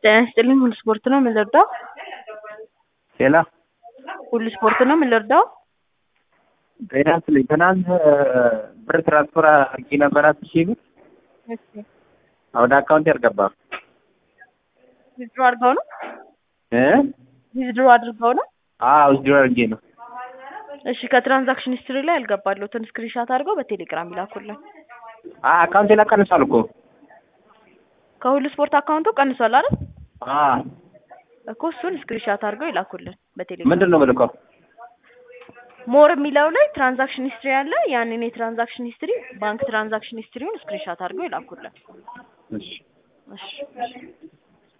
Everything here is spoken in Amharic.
ጤና ይስጥልኝ ሁሉ ስፖርት ነው ምን ልርዳው? ሌላ ሁሉ ስፖርት ነው ምን ልርዳው? ጤና ይስጥልኝ ትናንት ብር ትራንስፈር አድርጌ ነበር አስር ሺህ ብር እሺ ወደ አካውንት አልገባም ዊዝድሮ አድርገው ነው እ ዊዝድሮ አድርገው ነው? አዎ ዊዝድሮ አድርጌ ነው እሺ ከትራንዛክሽን ሂስትሪ ላይ ያልገባለሁትን ስክሪንሻት አድርገው በቴሌግራም ይላኩልን። አ አካውንቴ ላይ ቀንሷል እኮ ከሁሉ ስፖርት አካውንቱ ቀንሷል አይደል? አ እኮ እሱን ስክሪንሻት አድርገው ይላኩልን በቴሌግራም። ምንድን ነው የምልከው? ሞር የሚለው ላይ ትራንዛክሽን ሂስትሪ አለ። ያንን የትራንዛክሽን ሂስትሪ ባንክ ትራንዛክሽን ሂስትሪውን ስክሪንሻት አድርገው ይላኩልን። እሺ እሺ እሺ